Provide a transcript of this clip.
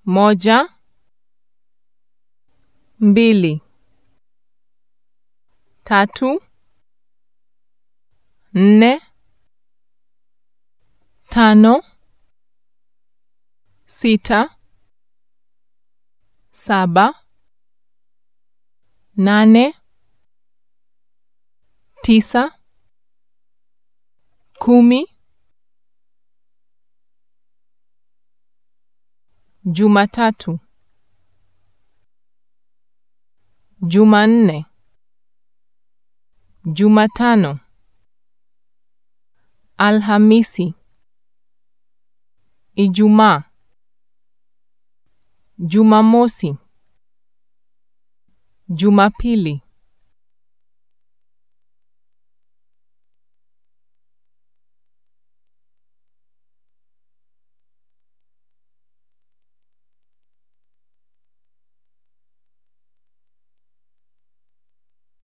moja, mbili, tatu, nne, tano, sita, saba, nane, tisa, kumi. Jumatatu, Jumanne, Jumatano, Alhamisi, Ijumaa, Jumamosi, Jumapili.